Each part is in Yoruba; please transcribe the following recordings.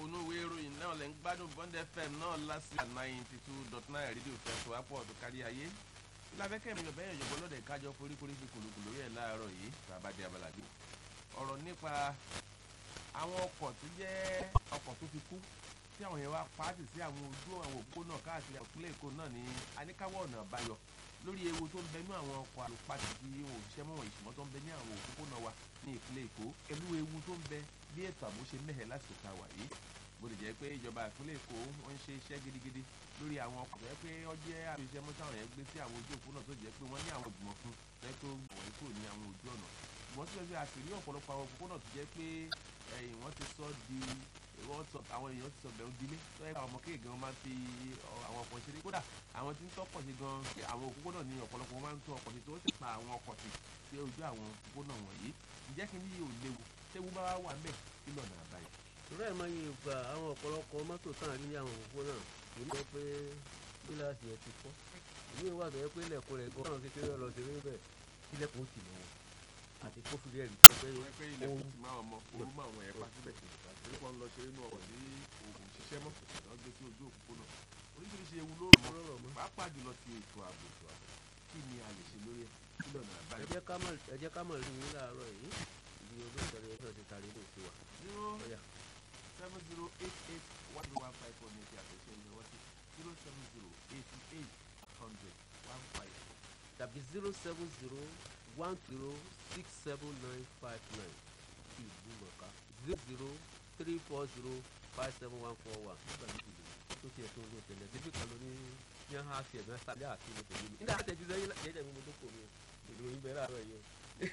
onú ìwé ìròyìn náà lẹ́ ń gbádùn bond fm náà lásìkò ninety two dot nine rédíò fẹsọ̀ apọ̀ tó kárí ayé lábẹ́kẹ́ mi yọ̀bẹ́ yọ̀jọ̀gbọ́n lọ́dẹ̀ kájọ foríkorí fi kùlùkùlù lórí ẹ̀ láàárọ̀ yìí bàbá di abala gbé ọ̀rọ̀ nípa àwọn ọkọ̀ tó jẹ́ ọkọ̀ tó ti kú tí àwọn yẹn wá pàtì sí àwọn ojú àwọn òpópónà káàkiri ìpínlẹ̀ èkó náà ní aníkáwọ́ ọ̀nà àbáyọ lórí ewu tó ń bẹ ní àwọn ọkọ̀ àlùpàtì tí wọn ò ṣiṣẹ́ mọ́ wọn ìṣùmọ́ tó ń bẹ ní àwọn òpópónà wa ní ìpínlẹ̀ èkó pẹ̀lú ewu tó ń bẹ bí ètò ààbò ṣe mẹ́hẹ̀ lásìkò tá a wà yìí bó ti jẹ́ pé ìjọba ìpínlẹ̀ èkó wọ́n ń ṣe iṣẹ́ gidigidi lórí àwọn ọkọ̀ tó yẹ pé ó jẹ́ àfihàn mọ́tàwọn yẹn gbé sí àwọn ojú òpópónà tó jẹ́ pé wọ́n ní àwọn ìgbìmọ̀ fún lẹ́yìn tó wọ̀nyí kò ní àwọn ojú ọ̀nà ṣùgbọ́n síbẹ̀síbẹ̀ a sì rí ọ̀pọ̀lọpọ̀ àwọn òpópónà tó jẹ́ pé ẹ̀yìn wọ́n ti sọ di wọ́n sọ àwọn èèyàn ti sọ bẹ̀rù dilé tó yẹ káwọn ọmọ kéèké wọn máa ń fi àwọn ọkọ̀ ṣeré kódà àwọn tí ń tọ́kọ̀ sí gan àwọn òpópónà ní ọ̀pọ̀lọpọ̀ wọn máa ń tó ọkọ̀ sí tó sì pa àwọn ọkọ̀ sí sí ojú àwọn òpópónà wọ̀nyí ǹjẹ́ kí ni yóò léwu tẹ́wú bá wà mẹ́ kí lọ́nà àbáyọ. ìrọ̀ ẹ̀ máa yẹ ìgbà àwọn ọ̀pọ̀lọpọ̀ mọ́tò tán àrí ní àwọn òpópónà èyí lọ pé gíláàsì ẹ̀ ti fọ́ ìwé ìwà tó yẹ pé ilẹ̀kùn rẹ̀ gan-an kékeré lọ sí rí bẹ́ẹ̀ ilẹ̀kùn ó ti lọ́wọ́ àti kófìrí ẹ̀rí tó pé wọ́n pé ilẹ̀ kùtù máa ọmọ orú máa wọ̀n ẹ̀ pa síbẹ̀ torí kan lọ ṣe inú ọkọ̀ ní oògùn ṣiṣẹ́ mọ́ wọ́n gbé sí ojú òpópónà oríṣiríṣi ewu ló rọ̀ rọrọ̀ mọ́ mọ́. pàápàá jùlọ ti ètò ààbò ètò ààbò kí ni a lè ṣe lórí ẹ̀ kí lọ́nà ẹ àbáyọ. jẹ́ ká mọ̀ ẹ jẹ́ ká mọ̀ rí yín láàárọ̀ yìí ibi olóòtọ́rẹ́ ẹ̀ náà ti tarí ní ìsìn wa zero ọ̀yà seven zero eight eight one zero one five four ní ti àtẹ̀ṣe ìyẹn wọ́n ti zero seven zero eighty eight hundred one five four. tàbí zero seven zero one zero six seven nine five nine ti ìlú mọ̀ká zero zero three four zero five seven one four one nígbà méjì lè tó tiẹ̀ tó ń lò tẹ̀lé síbí kan ló ní ní àhán àti ẹ̀gbọ́n sábẹ́ àti ìlú tẹ̀lé mi nígbà tẹ̀jú sẹ́yìn jẹ́jẹ́ mi mo tó kò mi ìlú yín bẹ́ẹ̀ láàárọ̀ yìí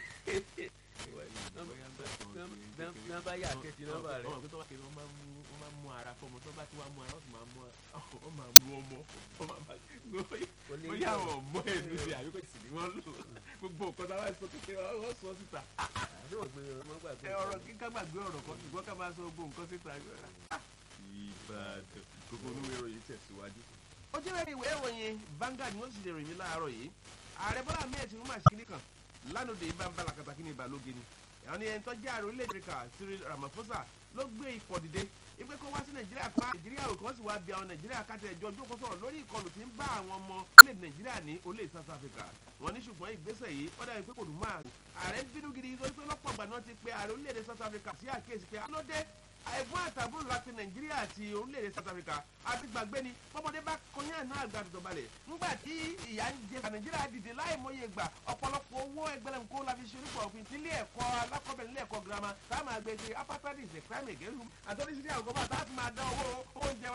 o bí wọ́n bá yà kẹ́tì nọ́mbà rẹ̀ ọmọ pé tó bá kiri wọ́n máa ń mú wọ́n máa ń mú ara fọmọ tó bá ti wá mú ara wọ́n sì máa mú wọ́n máa mú ọmọ wọ́n máa bá kò ní bóyá àwọn ọmọ ẹ̀ ló ṣe àbíkó sì ni wọ́n lò gbogbo nǹkan tá a bá sọ kékeré wọ́n sọ síta àdéhùn gbé ọmọ gbàgbé ẹ ọ̀rọ̀ kíkà gbàgbé ọ̀rọ̀ kan ṣùgbọ́n ká máa sọ gbogbo nǹkan síta. ìbàdàn gbogbo olúwe ìròyìn tẹ̀síwájú. ó jẹ́ rẹ̀ ìwé ìròyìn Vanguard ni wọ́n sì lè ròyìn láàárọ̀ yìí ààrẹ bọ́lá ahmed tinubu máa ṣe kíní kan lánàá ìbá ń bala kàtàkì ní ìbàlóge ni àwọn ni ẹni tó jẹ́ ààrẹ orílẹ̀-èdè Áfíríkà Cyril Ramaphosa ló gbé ipò dìde ipe kó wá sí nàìjíríà kó nàìjíríà òkè wọ́n sì wá bí àwọn nàìjíríà kájọ ẹjọ́ ojú kó sọ̀rọ̀ lórí ìkọlù tí ń bá àwọn ọmọ orílẹ̀-èdè nàìjíríà ní orílẹ̀ South Africa wọ́n ní ṣùgbọ́n ìgbésẹ̀ yìí ó dàbí pé kò dùn máa ààrẹ ń bínú gidi nítorí pé lọ́pọ̀ ìgbà náà ti pe ààrẹ orílẹ̀-èdè South Africa sí àkíyèsí pé alóde ẹ̀gbọ́n àtàbúrò láti nàìjíríà àti orílẹ̀-èdè South Africa àti gbàgbé ni bọ́mọdé bá kọyán náà àgbà tó balẹ̀ ńgbà tí ìyá ń jẹ nàìjíríà dìde láì mọye gbà ọ̀pọ̀lọpọ̀ owó ẹgbẹ̀rún kó la fi ṣe onípò òfin tí ilé ẹ̀kọ́ alákọ̀ọ́bẹ̀rẹ̀ ilé ẹ̀kọ́ girama táwọn àgbẹ̀ ṣe apátádi is a crime against human àtọ́ni sí ní àwọn gọ́bà táwọn máa dá owó oúnjẹ